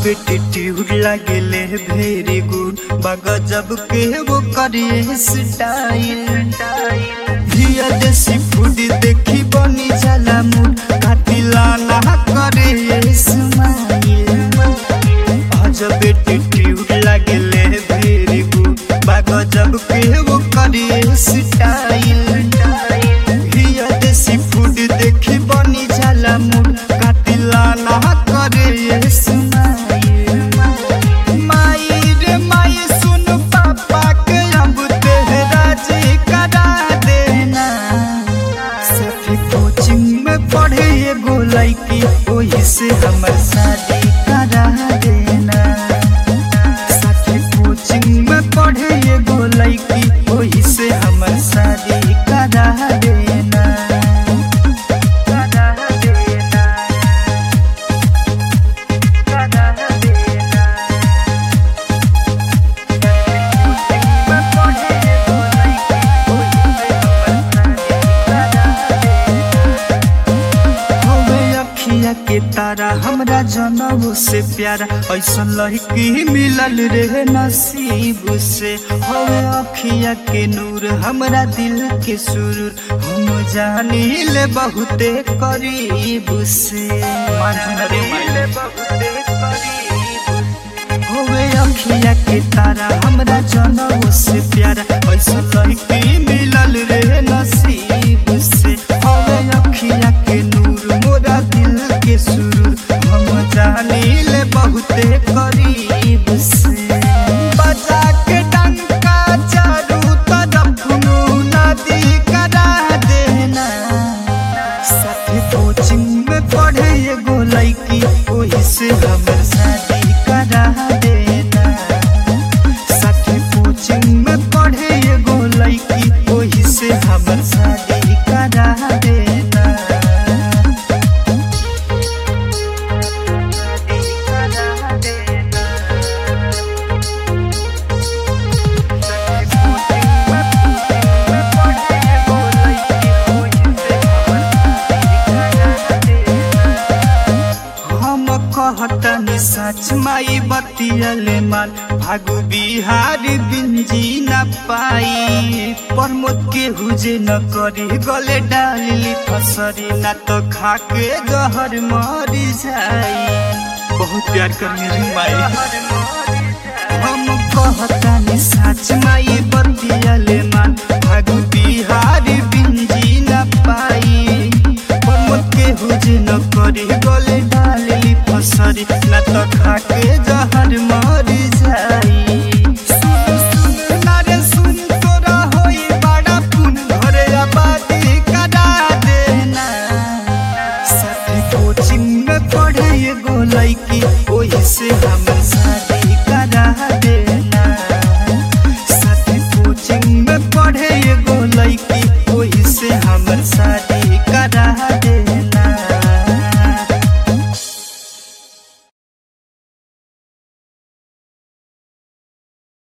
attitude लागेले very good बगजब के वो करिए स्टाइल हिया देसी फूड देखी बनी जाला मूड काटिला ना करे स्माइल अजब एटीट्यूड लागेले वेरी गुड बगजब के वो करिए स्टाइल हिया देसी फूड देखी बनी जाला मूड काटिला ना करे स्माइल माई रे माई सुन पापा के अब तेरा जी करा देना सफी कोचिंग में पढ़े एगो लड़की वही से हमर शादी करा देना सफी कोचिंग में पढ़े एगो लड़की वही से हमर शादी करा देना करा देना करा देना हवे अखिया के तारा हमरा जनम से प्यारा ऐसा लड़की मिलल रे नसीब से हवे अखिया के नूर हमरा दिल के सुरूर हम जानी ले बहुते करीब से ले बहुते करीब होवे अखिया के तारा हमरा जनम से प्यारा ऐसा लड़की मिलल रे नसीब से होवे अखिया के नूर मोरा दिल के सुरूर हम जानी ले बहुते करीब से बजा के डंका चारू तरफ नदी करा देना साथी कोचिंग में पढ़े एगो लड़की वही से हमर शादी करा देना साथी कोचिंग में पढ़े एगो लड़की वही से हमर शादी करा देना शादी करा देना हम कहतनी सच माई बतियले माल भागु बिहार बिंजी न पाई प्रमोद के हुजे न करी गले डाली फसरी न तो खाके जहर मर जाई बहुत प्यार करने रे माई हम कहतनी सच